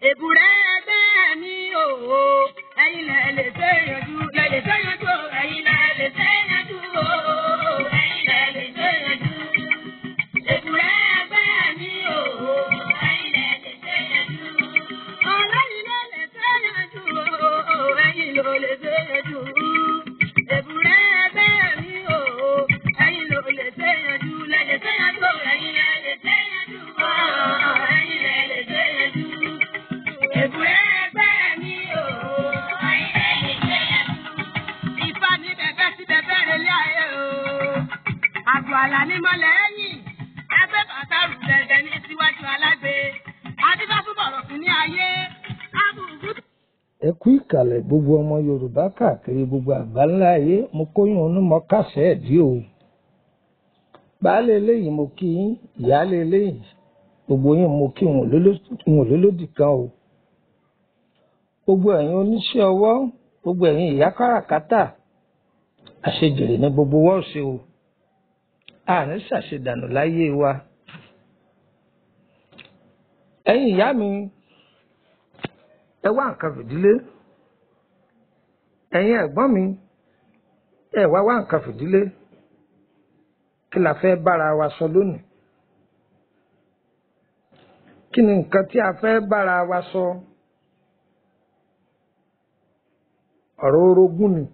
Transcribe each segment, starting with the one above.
Èbúrẹ́ ẹgbẹ́ mi ò o, ẹ̀yin lẹ lè ṣe yanjú, lẹ lè ṣe yanjú o, ẹ̀yin lẹ lè ṣe yanjú o, ẹ̀yin lẹ lè ṣe yanjú. Èbúrẹ́ ẹgbẹ́ mi ò o, ẹ̀yin lẹ lè ṣe yanjú. Ọlọ́yin ló lè ṣe yanjú o, ẹ̀yin ló lè ṣe yanjú. Èbúrẹ́ ẹgbẹ́ mi ò o, ẹ̀yin ló lè ṣe yanjú, lẹ lè ṣe yanjú o, ẹ̀yin lẹ lè ṣe yanjú o, ẹ̀yin lẹ lè ṣe yanjú. Èbúrẹ́ ẹgbẹ́ mi ò o, ẹ̀yin lẹ lè ṣe yanjú. Ifá ní bẹ̀bẹ̀ sí bẹ̀bẹ̀ rẹ̀ lé ayé o. Àgbò àlà ní mọ́lẹ̀ ẹ̀yìn. Ẹgbẹ́ bàtà rù dẹ̀dẹ̀ ní síwájú alágbe. Adífá fún bọ̀rọ̀ fún ní ayé. Ábùkù ẹ kú ìkàlẹ̀ gbogbo ọmọ yorùbá káàkiri gbogbo àgbáńlá ayé mo kóyún onú mọ kásẹ̀ ẹ̀dí o baálé eléyìí mo kí yín ìyáálé eléyìí gbogbo yín mo kí wọn lólódì kan o gbogbo ẹ̀yin oníṣẹ́ ọwọ́ gbogbo ẹ̀yin ìyá káràkátà àṣejèrè ní gbogbo wọ́ọ̀sì o àní ṣàṣedànù láyé wa ẹ̀yin ìyá mi ẹ wá nǹkan fìdílé ẹ̀yin ẹ̀gbọ́n mi ẹ wá wá nǹkan fìdílé kí la fẹ́ bára wa sọ lónìí kí ni nǹkan tí a fẹ́ bára wa sọ ọ̀rọ̀ orogún ni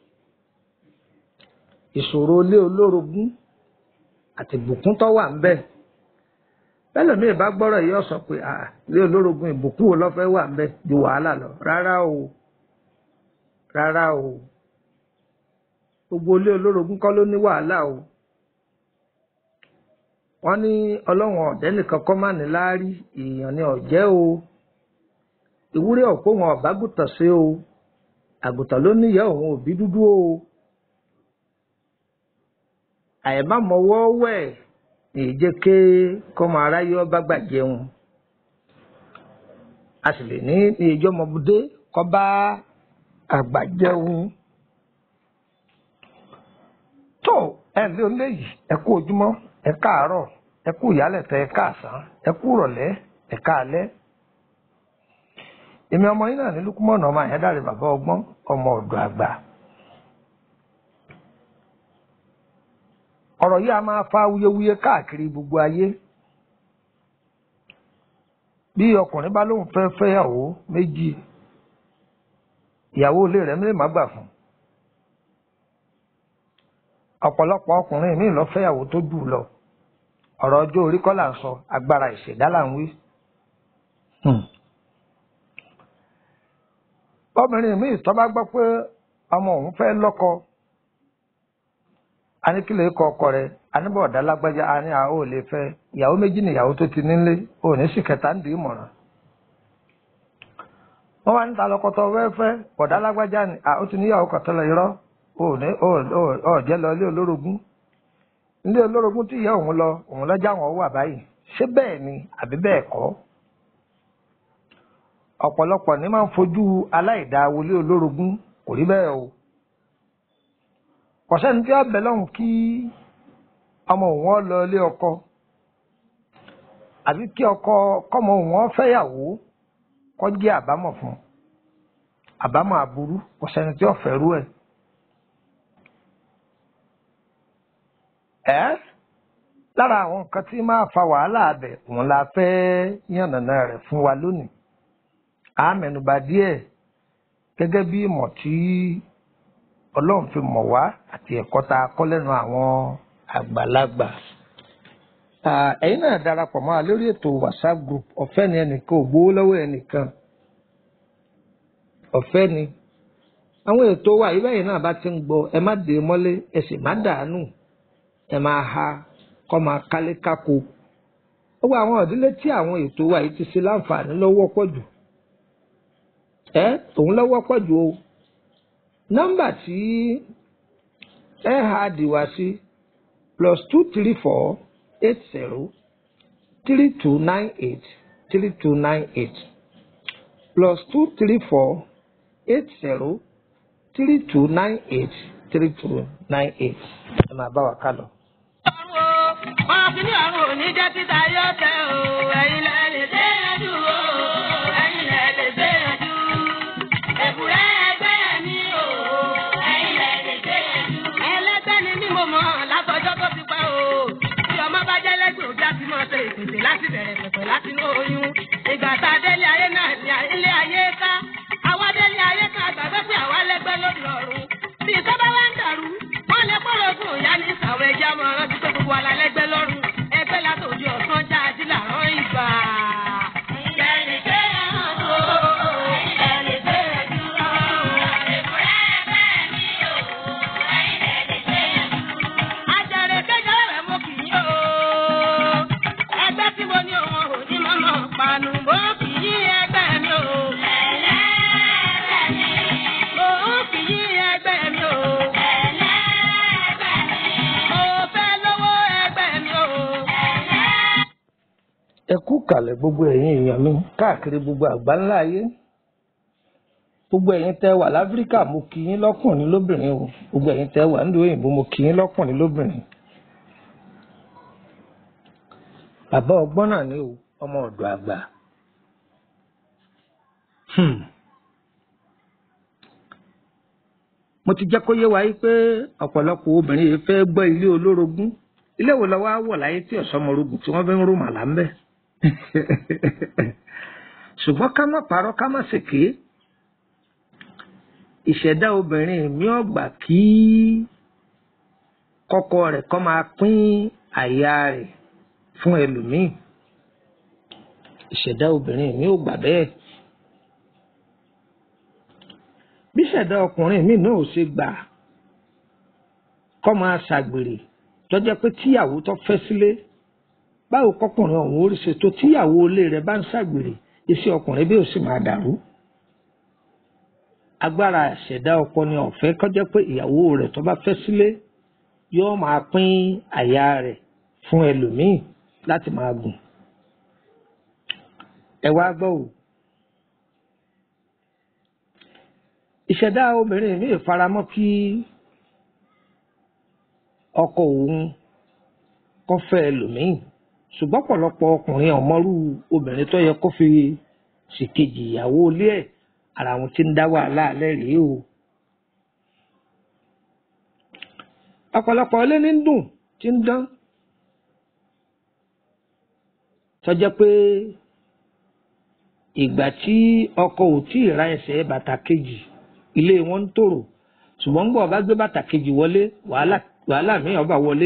ìṣòro ilé olórogún àti ìbùkún tó wà ń bẹ bẹ́ẹ̀ mi bá gbọ́rọ̀ yìí ó sọ pé "Ah, ilé olórogún ìbùkún wo ló fẹ́ wà ń bẹ ju wàhálà lọ rárá o rárá o gbogbo ilé olórogún kọ́ ló ní wàhálà o wọ́n ní ọlọ́run ọ̀dẹ́ nìkan kọ́ má ní láárí èèyàn ni ọ̀jẹ́ o ìwúrẹ́ ọ̀pọ̀ wọn ọ̀bágùtàn sí o àgùntàn ló níyà òun òbí dúdú o àìmámọwọ́ wẹ̀ èyí jẹ́ ké kọ́mọ aráyé ọba gbàjẹun a sì lè ní ní ìjọ ọmọbudé kọ́ bá àgbà jẹun tó ẹ lé olé yìí ẹ kú ojúmọ́ ẹ káàárọ̀ ẹ kú ìyálẹ̀tẹ̀ ẹ káàsán ẹ kú ìrọ̀lẹ́ ẹ káalẹ́ èmi ọmọ yín náà ní lukumọ̀nà ọmọ àyẹ́dàrẹ́ bàbá ọgbọ́n ọmọ ọ̀dọ̀ àgbà ọ̀rọ̀ yìí a máa fa wuyewuye káàkiri gbogbo ayé bí ọkùnrin bá lóun fẹ́ fẹ́yàwó méjì ìyàwó ilé rẹ̀ mílẹ̀ má gbà fún ọ̀pọ̀lọpọ̀ ọkùnrin míì lọ fẹ́yàwó tó jù lọ ọ̀rọ̀ ọjọ́ orí kọ́ là ń sọ agbára ìṣẹ̀dá là ń wí. Hmm. obìnrin míì tó bá gbọ́ pé ọmọ òun fẹ́ lọ́kọ a ní kí lè kọ ọkọ rẹ̀ a ní bọ̀dá lágbájá a ní àwọn ò lè fẹ́ ìyàwó méjì ní ìyàwó tó ti nílé ò ní sì kẹta ń dì í mọ̀ràn. wọ́n wá níta lọ́kọ́tọ̀ wẹ́fẹ́ bọ̀dá lágbájá ni ó ti níyàwó kọ̀tọ́lọ̀ irọ́ ò ní ò jẹ́ lọ ilé olórogún ilé olórogún tí ìyá òun lọ òun lọ́jà wọn wà báyìí ṣé bẹ́ẹ̀ ni àbí bẹ́ẹ̀ kọ́ ọ̀pọ̀lọpọ̀ ní máa ń fojú aláìdáa wọlé olórogún kò rí bẹ́ẹ̀ o kò sẹ́ni tí ó bẹ̀ lọ́hùn kí ọmọ òun lọ ilé ọkọ àbí kí ọkọ kọ́mọ òun fẹ́yàwó kó jẹ́ àbámọ̀ fún àbámọ̀ aburú kò sẹ́ni tí ó fẹ́rú ẹ̀. ẹ́ lára àwọn nǹkan tí máa fa wàhálà abẹ òun la fẹ́ yànnàná rẹ̀ fún wa lónìí a mẹ́nubà díẹ̀ gẹ́gẹ́ bí ìmọ̀ tí ọlọ́run fi mọ̀ wá àti ẹ̀kọ́ tá a kọ́ lẹ́nu àwọn àgbàlagbà. ẹ̀yin náà darapọ̀ mọ́ wa lórí ètò whatsapp group ọ̀fẹ́ ni ẹnìkan ò gbowó lọ́wọ́ ẹnìkan ọ̀fẹ́ ni àwọn ètò wa yìí báyìí náà bá ti ń gbọ́ ẹ má dè é mọ́lé ẹ sì má dàánù ẹ máa ha kọ́ máa kálé kákó gbogbo àwọn ìdílé tí àwọn ètò wa yìí ti ṣe láǹfààní lọ́wọ́ pọ̀ jù ẹ òun lọ́wọ́ pọ̀ jù o nọ́mbà tí ẹ ha dìwà sí plus two three four eight zero three two nine eight three two nine eight plus two three four eight zero three two nine eight three two nine eight ẹ máa bá wa ká lọ. ọ̀rọ̀ kìíní ọ̀run ò ní jẹ́ títa yóò tẹ o ẹ̀yin lẹ lè dé yanjú o ẹ̀yin bẹ̀rẹ̀ pẹ̀pẹ̀ láti inú oyún. Ìgbà tá a délé ayé náà ní ilé ayé ká. Àwa délé ayé ká gbàgbé pé àwa lẹ́gbẹ́ lórí ọ̀run. Bí ìtọ́ba wá ń dàrú, wọ́n lè pọ̀rọ̀ fún ìyá ní ìsàwọ̀ ẹja mọ́ rántí pé gbogbo ala lẹ́gbẹ́ lọ́rùn. Ẹgbẹ́ látòjú ọ̀sán já ají làrán ìgbà. Ìyẹnì kéèyàn tó, ìyẹnì kéèyàn dúró. Àjàrè kékeré rẹ̀ mo kì í o. Ẹgbẹ́ tí mo ní òun ò ní mọ́mọ́ panu mo kì í ẹgbẹ́ mi o. Mo kì í ẹgbẹ́ mi o. Mo fẹ́ lówó ẹgbẹ́ mi o. ẹ kú kàlẹ̀ gbogbo ẹ̀yin èèyàn mi káàkiri gbogbo àgbáńlá ayé gbogbo ẹ̀yin tẹ́ wà láfíríkà mo kí yín lọ́kùnrin lóbìnrin o gbogbo ẹ̀yin tẹ́ wà nílùú òyìnbó mo kí yín lọ́kùnrin lóbìnrin bàbá ọgbọ́n náà ni o ọmọ ọ̀dọ̀ àgbà Hmm. mo ti jẹ́ kó yé wa yí pé ọ̀pọ̀lọpọ̀ obìnrin yìí fẹ́ gbọ́ ilé olórogún ilé wo lọ́wọ́ á wọ̀ láyé tí ọ̀sọ́mọrogùn tí wọ́n fi ń rú màlá ń bẹ̀ ṣùgbọ́n ká má parọ́ ká má ṣèké ìṣẹ̀dá obìnrin mi ò gbà kí kọ́kọ rẹ̀ kọ́ máa pín àyà rẹ̀ fún ẹlòmíì ìṣẹ̀dá obìnrin mi ò gbà bẹ́ẹ̀ bí ìṣẹ̀dá ọkùnrin mi náà ò ṣe gbà kọ́ máa ṣàgbèrè tó jẹ́ pé tíyàwó tó fẹ́ sílé báwo kọkùnrin ọ̀hún ó rí ṣe tó tíyàwó ilé rẹ̀ bá ń ṣàgbèrè iṣẹ́ ọkùnrin bí ó sì máa dàrú agbára ìṣẹ̀dá ọkọ ni ọ̀fẹ́ kó jẹ́ pé ìyàwó rẹ̀ tó bá fẹ́ sílé yóò máa pín àyà rẹ̀ fún ẹlòmíì láti máa gùn ẹ wá gbọ́ o ìṣẹ̀dá obìnrin mi faramọ́ kí ọkọ òun kó fẹ́ ẹlòmíì ṣùgbọ́n pọ̀lọpọ̀ ọkùnrin ọ̀mọ́rú obìnrin tó yẹ kó fi ṣìkejì ìyàwó ilé ẹ̀ ara wọn ti ń dá wàhálà alẹ́ rèé o. ọ̀pọ̀lọpọ̀ ilé ní ń dùn tí ń dán tó jẹ́ pé ìgbà tí ọkọ ò tí ì ra ẹsẹ̀ bàtà kejì ilé wọn ń tòrò ṣùgbọ́n gbọ́ ọba gbé bàtà kejì wọlé wàhálà wàhálà míì ọba wọlé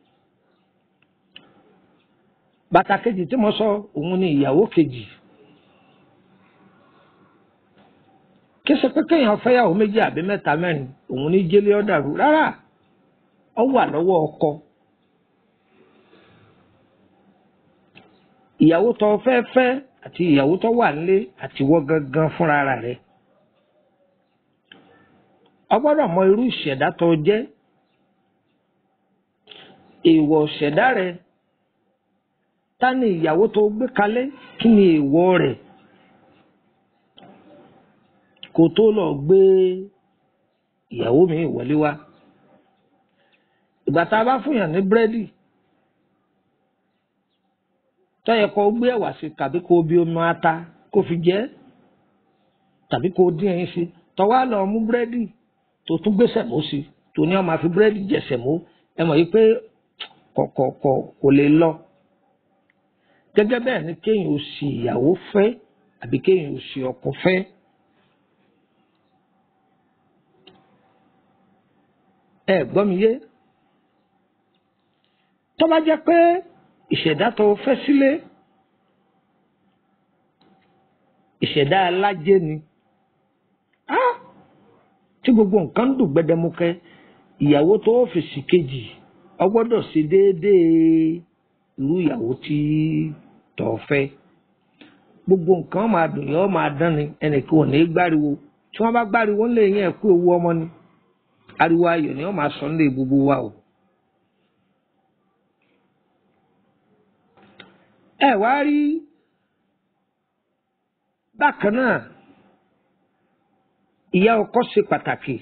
bàtà kejì tí mo sọ òun ni ìyàwó kejì kí ṣe pé kéèyàn fẹ́yàwó méjì àbí mẹ́ta mẹ́rin òun ní jẹ́lé ọ̀dàrú rárá ọ wà lọ́wọ́ ọkọ ìyàwó tó fẹ́ fẹ́ àti ìyàwó tó wà nílé àti wọ́ gangan fúnra rẹ̀ o gbọ́dọ̀ mọ irú ìṣẹ̀dá tó jẹ́ èèwọ̀ ìṣẹ̀dá rẹ̀ ta ni ìyàwó tó gbé kalẹ̀ kí ni èèwọ̀ rẹ̀ kó tó lọ gbé ìyàwó mi wọlé wá ìgbà tá a bá fúnyàn ní búrẹ́dì tó yẹ kó gbé ẹ̀wà sí tàbí kó bí omi ata kó fi jẹ tàbí kó dín ẹyin sí tó wá lọ mú búrẹ́dì tó tún gbé sẹ̀mó sí tó ní ó máa fi búrẹ́dì jẹ sẹ̀mó ẹ mọ̀ yìí pé kọ̀kọ̀kọ̀ kò lè lọ gẹ́gẹ́ bẹ́ẹ̀ ni kéèyàn ò sì ìyàwó fẹ́ àbí kéèyàn ò sì ọkọ fẹ́. ẹ gbọ́ mi yé tó bá jẹ́ pé ìṣẹ̀dá tó fẹ́ sílé ìṣẹ̀dá alájẹ ni tí gbogbo nǹkan dùn gbẹdẹmukẹ ìyàwó tó fi sí kejì ọ gbọ́dọ̀ ṣe déédéé irú ìyàwó tí tó fẹ́ gbogbo nǹkan máa dùn yọ máa dán ni ẹnìkan ò ní gbáriwo tí wọ́n bá gbáriwo ńlẹ̀ yẹn kú ewu ọmọ ni ariwo ayọ̀ ni wọ́n máa sọ nílé gbogbo wa o. ẹ wá rí bákan náà ìyá ọkọ ṣe pàtàkì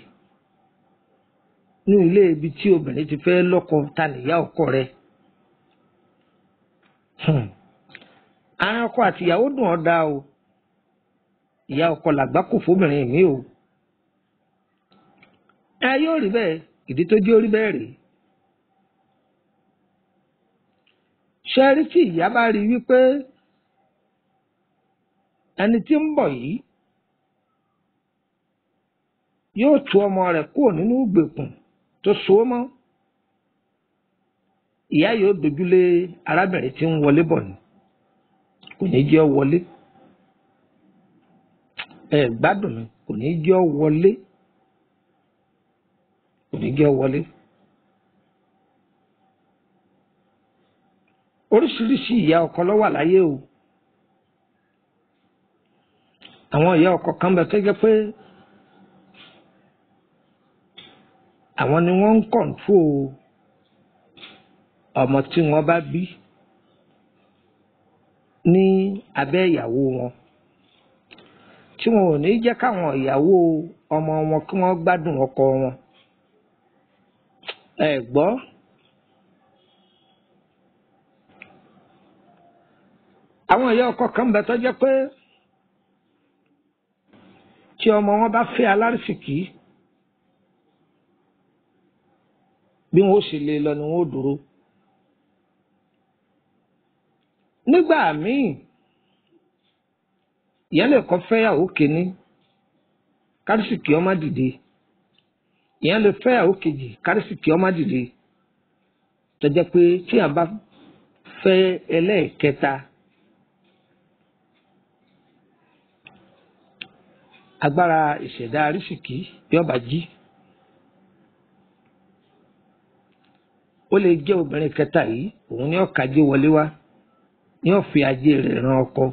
ní ilé ibi tí obìnrin ti fẹ́ lọ́kọ ta nìyá ọkọ rẹ̀ àárín ọkọ àti ìyàwó dùn ọ́ dá o ìyá ọkọ làgbá kò fóbìnrin mi o ẹ yóò rí bẹ́ẹ̀ ìdí tó jẹ́ orí bẹ́ẹ̀ rèé ṣe rí tí ìyá bá rí wípé ẹni tí ń bọ̀ yìí yóò tú ọmọ rẹ̀ kúrò nínú ìgbèkùn tó so ó mọ́ ìyá yóò dojúlé arábìnrin tí ń wọlé bọ̀ ni kò ní jẹ́ ọ wọlé ẹ gbádùn mi kò ní jẹ́ ọ wọlé kò ní jẹ́ ọ wọlé. oríṣiríṣi ìyá ọkọ ló wà láyé o àwọn ìyá ọkọ kan bẹ tó jẹ́ pé àwọn ni wọ́n ń kọńtró ọmọ tí wọ́n bá bí ní abẹ́ ìyàwó wọn tí wọn ò ní jẹ́ káwọn ìyàwó ọmọ wọn kí wọ́n gbádùn ọkọ wọn ẹ gbọ́. àwọn ìyá ọkọ kan bẹ tó jẹ́ pé tí ọmọ wọn bá fẹ́ alárìsìkí bí wọn ó sì lè lọ ni wọn ó dúró nígbà míì ìyá lè kọ́ fẹ́yàwó kìíní kárìsìkí ọmọ dìde ìyá lè fẹ́yàwó kejì kárìsìkí ọmọ dìde tó jẹ́ pé tí a bá fẹ́ ẹlẹ́ẹ̀kẹta. agbára ìṣẹ̀dá arísìkí yọba jí ó lè jẹ́ obìnrin kẹta yìí òun ní ọ̀kadì wọlé wá ní ọ̀fi ajé rẹ̀ ran ọkọ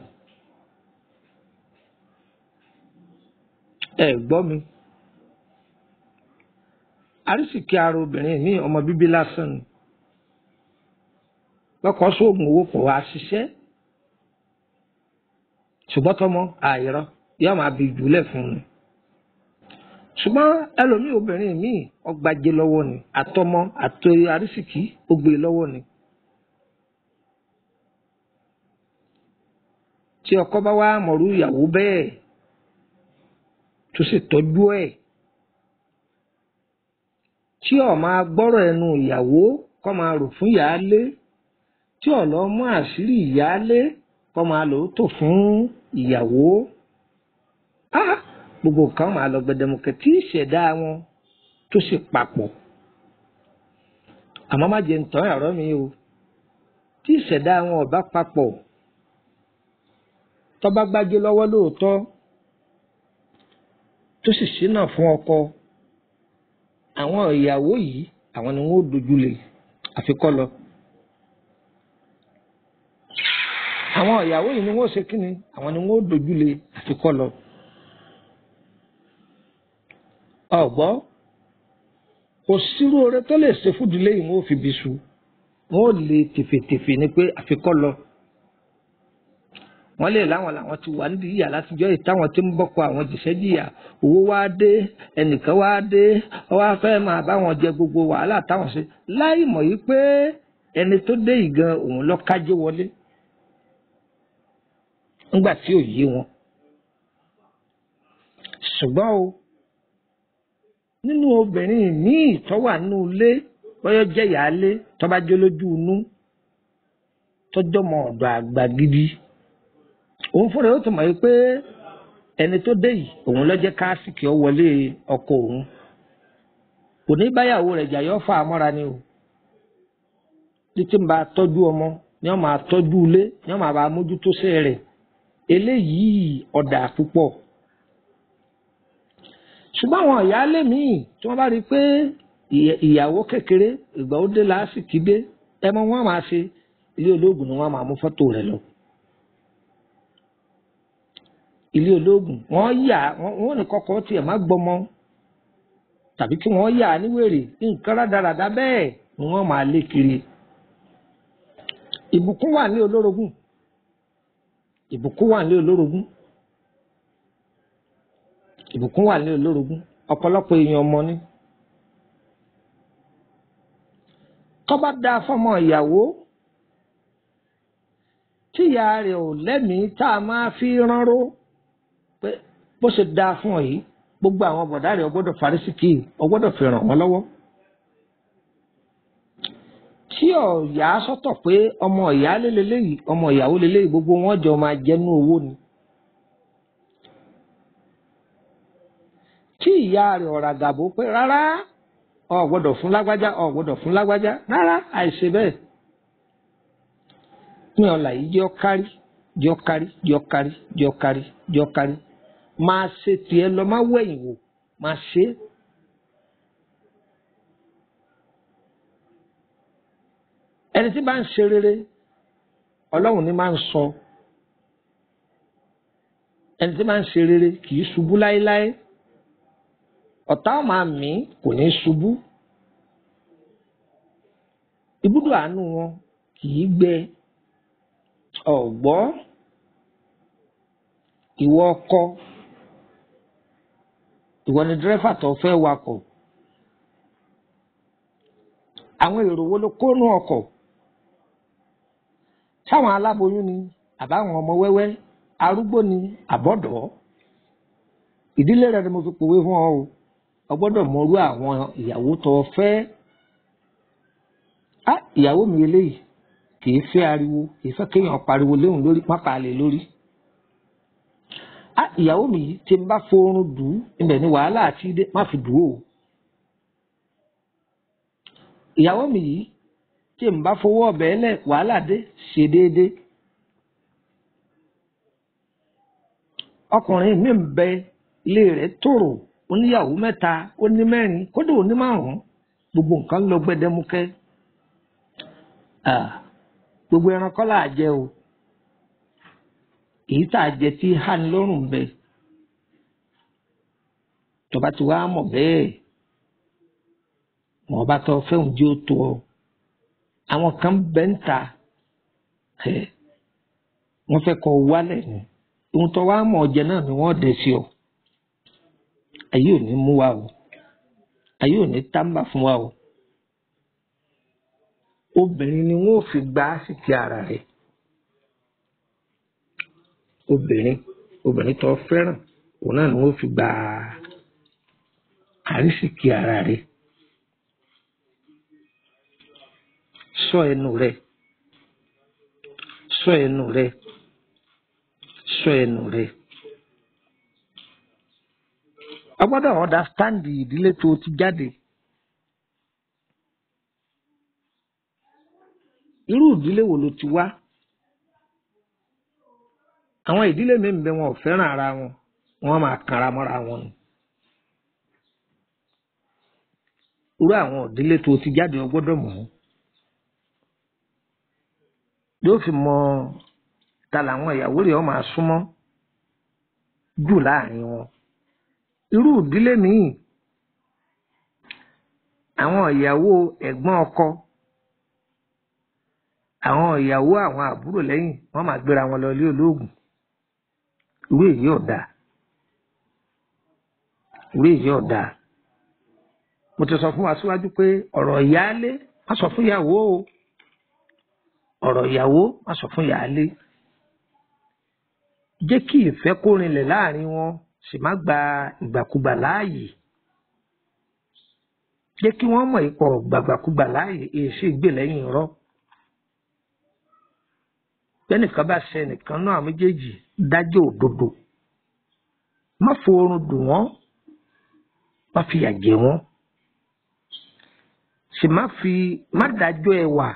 ẹ gbọ́ mi arísìkí ara obìnrin ní ọmọ bíbí lásán ni lọ́kọ̀ sóògùn owó pọ̀ wá ṣiṣẹ́ ṣùgbọ́n tọmọ àìrọ́ yóò máa bí jùlẹ̀ fún un ṣùgbọ́n ẹlòmíì obìnrin míì ọgbàjẹ lọ́wọ́ ni àtọmọ àtọ arísìkí ó gbé lọ́wọ́ ni. tí ọkọ bá wá mọ̀rú ìyàwó bẹ́ẹ̀ tó sì tọ́jú ẹ̀ tí ó máa gbọ́rọ̀ ẹnu ìyàwó kó máa rò fún ìyáálé tí ó lọ mú àṣírí ìyáálé kó máa lò ó tò fún ìyàwó ah gbogbo kan máa lọ gbẹdẹmukẹ tí ìṣẹ̀dá wọn tó sì papọ̀ àmọ́ má jẹ́ ntọ́ ẹ̀rọ mi o tí ìṣẹ̀dá wọn ò bá papọ̀ tó bá gbájú lọ́wọ́ lóòótọ́ tó sì ṣínà fún ọkọ àwọn ìyàwó yìí àwọn ni wọn ò dojúlé àfikọ́ lọ. àwọn ìyàwó yìí ni wọn ò ṣe kíni àwọn ni wọn ò dojúlé àfikọ́ lọ ọgbọ́ kò sírú oore tó lè ṣe fúdùlé yìí wọn ò fi bí su wọn ò lè tèfètèfè ni pé àfikọ́ lọ wọn lè láwọn làwọn ti wà nídìí ìyà látijọ́ yìí táwọn ti ń bọ́kọ àwọn jìṣẹ́ jìyà owó wá dé ẹnìkan wá dé wọ́n wá fẹ́ máa bá wọn jẹ gbogbo wàhálà táwọn ṣe láì mọ̀ yìí pé ẹni tó dé yìí gan òun lọ kájé wọlé ńgbà tí ò yé wọn ṣùgbọ́n o nínú obìnrin míì tó wà nínú ilé bọ́yọ́ jẹ́ ìyáálé tó bá jẹ́ lójú inú tọ́jọ́ mọ ọ̀dọ̀ àgbà gidi òun fúnra ó ti mọ̀ pé ẹni tó dé yìí òun ló jẹ́ káásìkì ọ wọlé ọkọ òun kò ní báyàwó rẹ̀ jà yọ́ fà á mọ́ra ni o títí ń bá tọ́jú ọmọ ni wọ́n máa tọ́jú ilé ni wọ́n máa bá mójútó sí rẹ̀ eléyìí ọ̀dà púpọ̀ ṣùgbọ́n àwọn ìyáálé míì tí wọ́n bá rí i pé ìyàwó kékeré ìgbà ó dé lásìkò dé ẹ mọ wọn máa ṣe ilé olóògùn ni wọn máa mú fọ́tò rẹ̀ lọ ilé olóògùn wọn yà wọn ní kọ́kọ́ tiẹ̀ má gbọ́mọ tàbí kí wọ́n yà á níwèrè nǹkan rádaràda bẹ́ẹ̀ ni wọ́n máa lé kiri ìbùkún wà ní olórogún ìbùkún wà ní olórogún ìbùkún wà ní olórogún ọ̀pọ̀lọpọ̀ èèyàn ọmọ ni. tọ́ba da fọmọ ìyàwó tíya rẹ̀ ò lẹ́mìí tá a máa fi ránró pé bó ṣe da fún ọ yìí gbogbo àwọn bọ̀dá rẹ̀ ọgbọ́dọ̀ farísìkì ọgbọ́dọ̀ fi ràn wọ́n lọ́wọ́. tí ọ̀yà sọ́tọ̀ pé ọmọ ìyá lélẹ́yìí ọmọ ìyàwó lélẹ́yìí gbogbo wọn jọ máa jẹnu owó ni. tí ìyá rẹ̀ ọ̀rà gàbó pé rárá o gbọ́dọ̀ fún lágbájá o gbọ́dọ̀ fún lágbájá rárá àìṣe bẹ́ẹ̀. ní ọ̀la yìí jẹ́ ọkárí jẹ́ ọkárí jẹ́ ọkárí jẹ́ ọkárí jẹ́ ọkárí máa ṣe tiẹ̀ lọ má wẹ̀yìn wò máa ṣe é. ẹni tí bá ń ṣe rere ọlọ́run ní máa ń sọ ẹni tí máa ń ṣe rere kì í ṣubú láéláé ọ̀tá ọ̀ máa mí kò ní ṣubú ibùdó àánú wọn kì í gbẹ ọ̀gbọ́ ìwọ ọkọ ìwọ ni dírẹ́fà tó fẹ́ wakọ̀ àwọn èrò wo ló kónú ọkọ̀ sáwọn aláboyún ni àbáwọn ọmọ wẹ́wẹ́ arúgbó ni àbọ̀dọ̀ ìdílé rẹ ni mo fi pòwe fún ọ o ọ gbọ́dọ̀ mọrú àwọn ìyàwó tó o fẹ́ á ìyàwó mi eléyìí kìí fẹ́ ariwo kìí fẹ́ kéèyàn pariwo léhùn lórí pápá lè lórí á ìyàwó mi yìí tí n bá forun dùn ibẹ̀ ni wàhálà àti ìdè má fi dùn o ìyàwó mi yìí tí n bá fowó ọbẹ̀ lẹ̀ wàhálà dé ṣe déédéé ọkùnrin mi ń bẹ ilé rẹ̀ tòrò oníyàwó mẹ́ta ó ní mẹ́rin kódà ó ní márùn-ún gbogbo nǹkan lọ gbẹdẹmukẹ́ gbogbo ẹran kọ́ là á jẹ o èyí tá a jẹ tí hàn lọ́rùn bẹ tọba tí wàá mọ̀ bẹ́ẹ̀ wọn bá tọ́ fẹ́hùn jí ó tó ọ àwọn kan bẹ́ ń ta wọ́n fẹ́ kọ́ wálẹ̀ ni ohun tó wàá mọ̀ ọ̀jẹ̀ náà ni wọ́n dẹ̀ sí ọ ayé ò ní mú wa o ayé ò ní tábà fún wa o obìnrin ni wọn ò fi gba àsìkí ara rẹ̀ obìnrin obìnrin tó fẹ́ràn òun náà ni wọn ò fi gba àrísìkí ara rẹ̀ ṣọ́ ẹnu rẹ̀ ṣọ́ ẹnu rẹ̀ ṣọ́ ẹnu rẹ̀ a gbọ́dọ̀ understand ìdílé tó ti jáde irú ìdílé wo ló ti wá àwọn ìdílé mi ń bẹ wọn ò fẹ́ràn ara wọn wọn máa kanra mọ́ra wọn ni irú àwọn ìdílé tó ti jáde o gbọ́dọ̀ mọ̀ ọ́ yóò fi mọ ta làwọn ìyàwó rẹ̀ ọ́ máa súnmọ́ jù láàrin wọn irú ìdílé míì àwọn ìyàwó ẹ̀gbọ́n ọkọ àwọn ìyàwó àwọn àbúrò lẹ́yìn wọ́n máa gbéra wọn lọ ilé olóògùn irú èyí ò dáa irú èyí ò dáa mo ti sọ fún wa síwájú pé ọ̀rọ̀ ìyáálé má sọ fún ìyàwó o ọ̀rọ̀ ìyàwó má sọ fún ìyáálé jẹ́ kí ìfẹ́ kó rinlẹ̀ láàrin wọn sì má gba ìgbàkúgbà láàyè jẹ́ kí wọ́n mọ̀ ipò gbàgbàkúgbà láàyè èsì ìgbè lẹ́yìn irọ́ bẹ́nìkan bá ṣe nìkan náà méjèèjì dájọ́ òdodo má forun dùn wọ́n má fi yà jẹ wọ́n sì má fi má dájọ́ ẹwà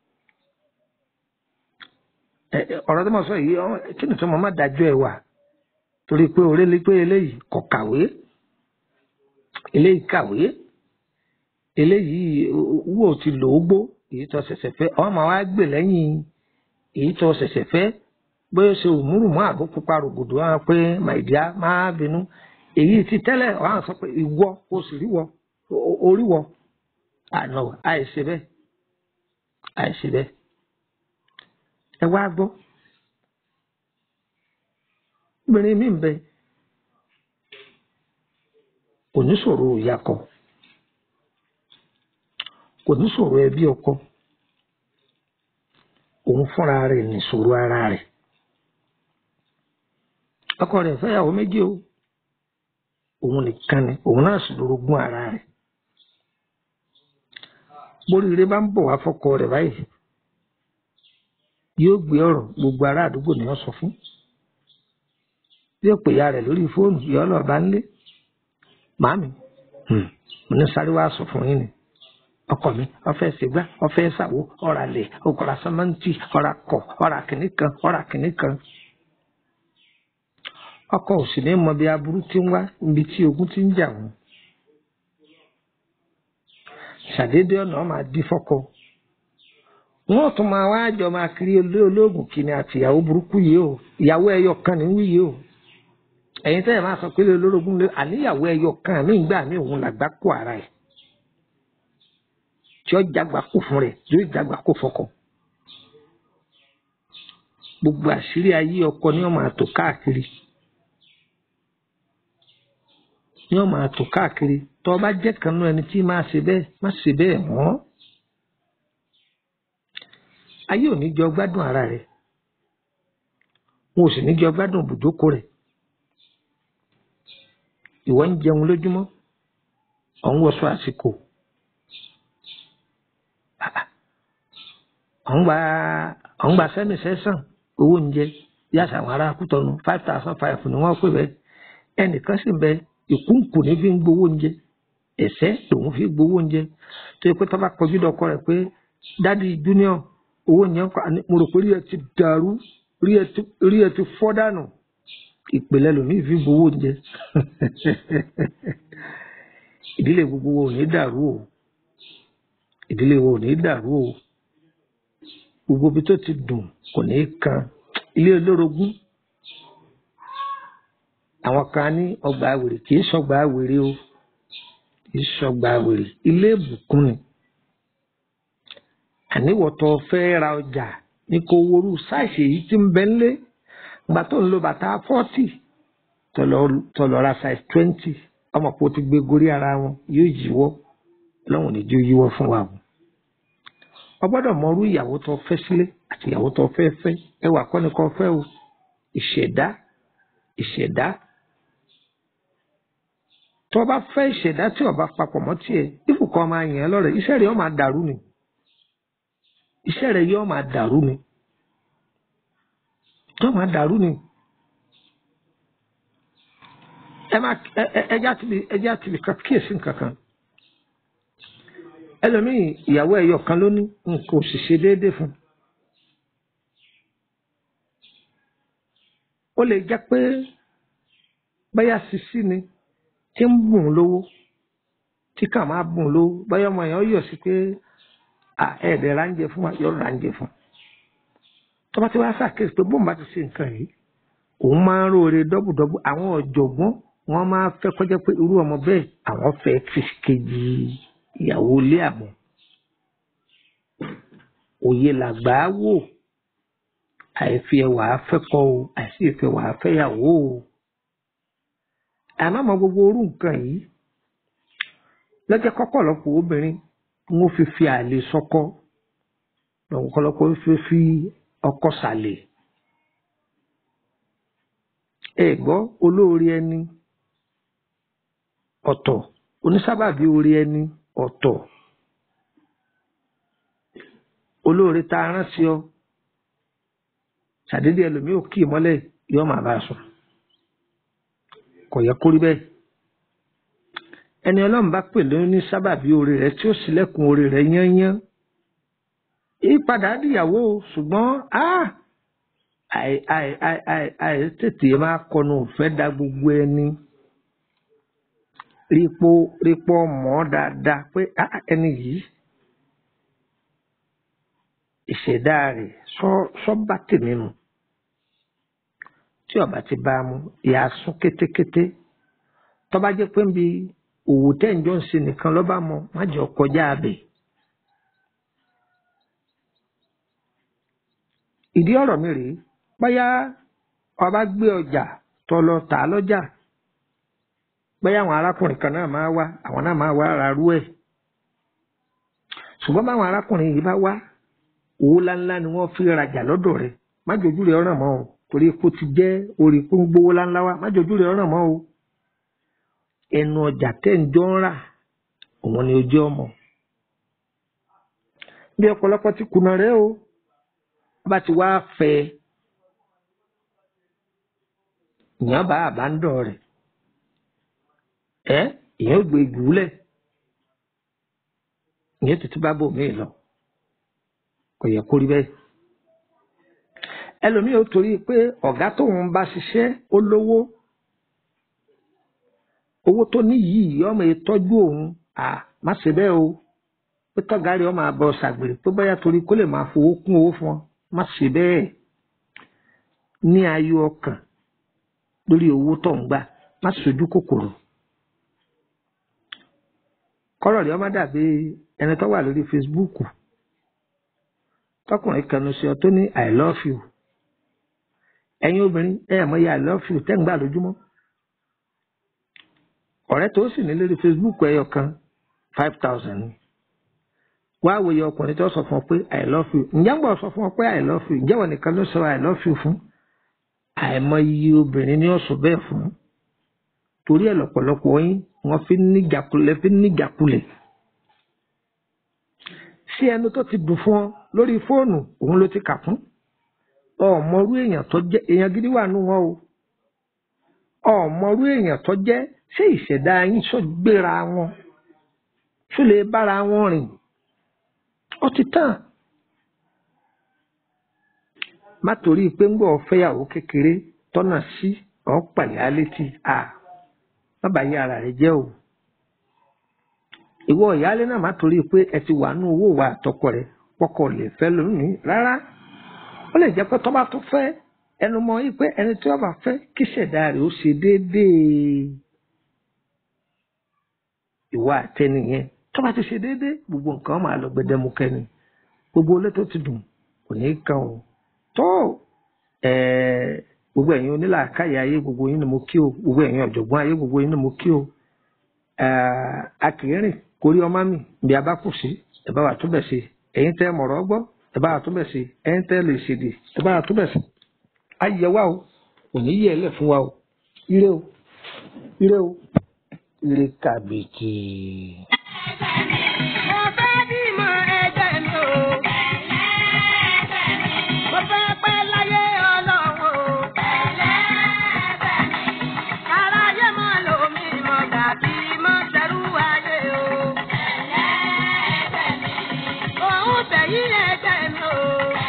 ọ̀rọ̀ tó mọ̀ sọ yìí kí ni tó mọ̀ má dájọ́ ẹwà torí pé òrèlé pé eléyìí kò kàwé eléyìí kàwé eléyìí wò ti lò ó gbó èyí tó ṣẹ̀ṣẹ̀ fẹ́ ọ máa wá gbè lẹ́yìn èyí tó ṣẹ̀ṣẹ̀ fẹ́ bóyá ṣe òmùrùmọ́ àbó pupa rògbòdò wọn pé màìdíá máa bínú èyí ti tẹ́lẹ̀ wọn sọ pé ìwọ o sì rí wọ orí wọ àná àìṣe bẹ́ẹ̀ àìṣe bẹ́ẹ̀ ẹ wá gbọ́ obìnrin mi ń bẹ kò ní sọ̀rọ̀ ìyá kọ kò ní sọ̀rọ̀ ẹbí ọkọ òun fúnra rẹ̀ nìṣòro ara rẹ̀ ọkọ rẹ̀ fẹ́yàwó méjì o òun nìkan ni òun náà sì lórogún ara rẹ̀ bóríire bá ń bọ̀ wá fọkọ rẹ̀ báyìí yóò gbé ọ̀rọ̀ gbogbo ará àdúgbò ni wọ́n sọ fún yóò pè ya rẹ̀ lórí fóònù yọ ọ lọ bá ń lé màámi mo ní sáré wá sọ fún yín ni ọkọ mi ọfẹ ṣègbà ọfẹ ṣàwó ọrà lè ọkọra sọmọǹtì ọrà kọ ọrà kìnnì kan ọrà kìnnì kan ọkọ ò sì ní mọ bí aburú ti ń wá níbi tí ogun ti ń jà wọn ṣàdédé ọ̀nà máa di fọ́kọ wọn tún máa wá jọ máa kiri olé olóògùn kìíní àti ìyàwó burúkú yìí o ìyàwó ẹyọ kan ní wí yìí o ẹ̀yin tẹ́lẹ̀ máa sọ pé olórogún lé àníyàwó ẹyọ kan mí gbà mí òun làgbá kó ara ẹ̀ tí ó jágbá kó fún rẹ̀ yóò jágbá kó fọ́kọ gbogbo àṣírí ayé ọkọ ni wọn máa tò káàkiri ni wọn máa tò káàkiri tó o bá jẹ́ kan nú ẹni tí máa ṣe bẹ́ẹ̀ má ṣe bẹ́ẹ̀ mọ́ ayé ò ní jọ gbádùn ara rẹ̀ wọn ò sì ní jọ gbádùn ibùjókòó rẹ̀ ìwọ ń jẹun lójúmọ́ ọ̀hún wọṣọ àsìkò ọ̀hún gba ọ̀hún gba sẹ́mi sẹ́sàn owó oúnjẹ yàtọ̀ àwọn ará kútọ́nu five thousand five ni wọ́n pè bẹ́ẹ̀ ẹnìkan sì bẹ ìkúnkù ní fi ń gbowó oúnjẹ ẹ̀sẹ̀ lòun fi gbowó oúnjẹ tó yẹ pé tó bá kọjú dọkọ rẹ̀ pé dádì junior owó yẹn kọ mo rò pé rí ẹ ti dàrú rí ẹ ti fọ́ dànù ìpìlẹ̀ lòmíì fi gbowó oúnjẹ ìdílé gbogbo wo ò ní dàrú o ìdílé wo ò ní dàrú o gbogbo ibi tó ti dùn kò ní kan ilé olórogún àwọn kan ní ọgbà wèrè kì í sọgbà wèrè o kì í sọgbà wèrè ilé ìbùkún ni àníwọ̀tọ̀ fẹ́ ra ọjà ní kò worú sáìsì èyí tí ń bẹ ńlé gbà tó ń lo bàtà fọ́tì tọ̀lọ̀ ra size twenty ọmọ pò ti gbé gorí ara wọn yóò yíwọ́ lọ́wọ́n ní jó yíwọ́ fún wa o o gbọ́dọ̀ mọrú ìyàwó tó fẹ́ sílé àti ìyàwó tó fẹ́ fẹ́ ẹwà kọ́ni kan fẹ́ o ìṣẹ̀dá ìṣẹ̀dá tó bá fẹ́ ìṣẹ̀dá tí ó bá papọ̀ mọ́ tiẹ̀ ìfùkọ́ máa yàn án lọ́rẹ̀ iṣẹ́ rẹ̀ yóò máa dàrú ni iṣẹ́ rẹ̀ yóò máa dàrú ni yóò máa dàrú ni ẹ máa ẹjá tìbí ẹjá tìbí kíyèsí nǹkan kan ẹlòmíì ìyàwó ẹyọ kan ló ní nǹkan ò sì ṣe déédéé fún ó lè jẹ́ pé báyà sisi ni tí ń bùn lówó tí kà máa bùn lówó báyà ọmọ yẹn ó yọ̀ sí pé ẹ̀ẹ́dẹ̀ ránjẹ fún wa yọ ránjẹ fún tó bá ti wá ṣàkíyèsí pé bóun bá ti ṣe nǹkan yìí òun máa ń róore dọ́bùdọ́bù àwọn ọ̀jọ̀gbọ́n wọ́n máa fẹ́ kọjá pé irú ọmọ bẹ́ẹ̀ àwọn fẹ́ fi kejì ìyàwó ilé àmọ́ òye làgbà wò àìfi ẹwà afẹ́kọ̀ o àìsí ìfẹ́ wà afẹ́yàwó o àmọ́ àmọ́ gbogbo orú nǹkan yìí lọ́jọ́ kọ́kọ́lọ́pọ̀ obìnrin wọ́n fi fi àlè sọ́kọ́ lọ́kọ́lọ́pọ̀ fi fi ọkọ sàlẹ̀ ẹ gbọ́ olóore ẹni ọ̀tọ̀ onísábàbí orí ẹni ọ̀tọ̀ olóore tá a rán sí ọ ṣàdédé ẹlòmíì ò kí ìmọ́lẹ̀ yóò máa bá a sùn kò yẹ kó rí bẹ́ẹ̀ ẹni ọlọ́run bá pè lóyún ní sábàbí orí rẹ tí ó ṣílẹ̀kùn orí rẹ yányán ìpadà dìyàwó ṣùgbọ́n àì tètè máa kọnu òfẹ́ da gbogbo ẹni rípo rípo mọ́ dáadáa pé ẹni yìí ìṣẹ̀dá rẹ̀ sọ́ba tèmi mu tí ọba ti bá a mu ìyá sún kétékété tọ́ba jẹ́ pé nbí òwò tẹ́ǹjọ́ ń ṣe nìkan lọ́ba mọ má jẹ́ kọjá abẹ. ìdí ọ̀rọ̀ mi rèé báyà ọba gbé ọjà tó lọ tà á lọ́jà báyà àwọn arákùnrin kan náà máa wá àwọn náà máa wá ara rú ẹ̀ ṣùgbọ́n báwọn arákùnrin yìí bá wá owó ńláńlá ni wọ́n fi rajà lọ́dọ̀ rẹ̀ má jojú rẹ̀ ọ̀ràn mọ́ o torí kó ti jẹ́ orí kó ń gbówó ńláńlá wá má jojú rẹ̀ ọ̀ràn mọ́ o ẹnu ọjà tẹ́ ń jọ ń rà òun ni ojú ọmọ bí ọ̀pọ̀lọpọ̀ ti kùnà rẹ̀ o bá ti wá fẹ́ ìyàn bá àbándọ̀ rẹ̀ ẹ́ ìyàn gbé ìgúlẹ̀ ìyẹn tuntun bá bò míì lọ kò yẹ kó rí bẹ́ẹ̀ ẹlòmíì ó torí pé ọ̀gá tóun bá ṣiṣẹ́ ó lówó owó tó ní yìí ọmọ ìtọ́jú òun à má ṣe bẹ́ẹ̀ o pé tọ́gá rẹ̀ ọmọ àbọ̀ ṣàgbèrè pé bóyá torí kó lè máa fowó kún owó fún ọ má ṣe bẹ́ẹ̀ ní ayọ̀ ọkàn lórí owó tó ń gbà má ṣojú kòkòrò kọ́rọ̀ rẹ̀ ọmọ dàbí ẹni tó wà lórí Facebook tọkùnrin kanu sí ọ tó ní i love you ẹ̀yin obìnrin ẹ mọ̀ iye i love you tẹ́ ń gbà lójúmọ́ ọ̀rẹ́ tó sì ní lórí Facebook ẹyọ kan five thousand ni wá wòye ọkùnrin tó sọ fún ọ pé i love you ǹjẹ́ ń bọ̀ sọ fún ọ pé i love you ǹjẹ́ wọn nìkan ló sọ i love you fún àìmọ̀ iye obìnrin ni ó sọ bẹ́ẹ̀ fún torí ẹ̀ lọ́pọ̀lọpọ̀ yín wọ́n fi níjàkulẹ̀ fi níjàkulẹ̀ sí ẹnu tó ti dùn fún ọ lórí fóònù òun ló ti kà fún ọmọrú èèyàn tó jẹ́ èèyàn gidi wà nù wọn o ọmọrú èèyàn tó jẹ́ ṣé ìṣẹ̀dá yín sọ gbéra wọn ṣó lè bára wọn rìn ó ti tàn má torí pé ń gbọ́ fẹ́yàwó kékeré tọ́nà sí ọ̀ pàlẹ́ létí à má bàa yí ara rẹ jẹ́ o ìwọ ìyáálé náà má torí pé ẹ ti wà nù owó wa àtọkọ rẹ pọkọ lè fẹ́ lónìí rárá ó lè jẹ́ pé tọ́ba tó fẹ́ ẹnu mọ́ yí pé ẹni tí wọ́n bá fẹ́ kí ṣẹ̀dá rẹ̀ ó ṣe déédéé ìwà àtẹnìyẹn tọ́ba ti ṣe déédéé gbogbo nǹkan máa lọ gbẹdẹmukẹ ni gbogbo olé tó ti dùn kò ní í kan o tó gbogbo ẹ̀yin onílàákàyè ayé gbogbo yín ni mo kí o gbogbo ẹ̀yin ọ̀jọ̀gbọ́n ayé gbogbo yín ni mo kí o akìrìn kórí ọmọ mi bí a bá kù sí ẹ bá wà tó bẹ̀ sí ẹ̀yin tẹ́ mọ̀rọ̀ gbọ́ ẹ bá wà tó bẹ̀ sí ẹ̀yin tẹ́ lè ṣèdè ẹ bá wà tó bẹ̀ sí. ayẹ wa o kò ní yẹ ẹlẹ fún wa o ire o ire o ire kàbìtì. Mo fẹ́ bímọ ẹgbẹ́ mi o. Mo fẹ́ pẹ́ láyé ọlọ́run o. Aráyé mọ́ lómi mọ̀ dàbí mọ́ sẹ́rú ayé o. Òun tẹ̀yí ẹgbẹ́ mi o.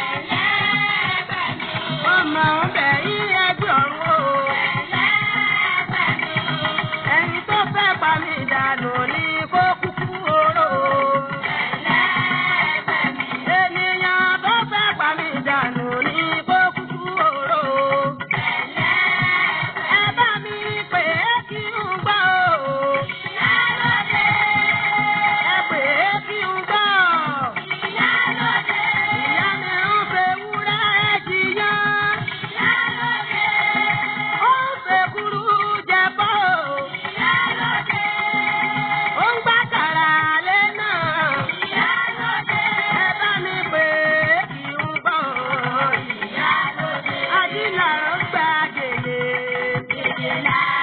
Ọmọ òun tẹ̀yí ẹgbẹ́ ọ̀run o. Ẹni tó fẹ́ pa mí dànù ní kó kúkú oró. Ènìyàn tó fẹ́ pa mí dànù ní kó kúkú oró. Ẹ bá mi pè é kí n gbọ́ o. Ẹ pè é kí n gbọ́. Ìyá mi ń fẹ́ wúrẹ́ jiyàn. Ó ń fẹ́ kúrú jẹ bọ́ o. Ó ń gbá kàrà lé náà. Ẹ bá mi pè é kí n gbọ́. Ajílà ń gba gèlè.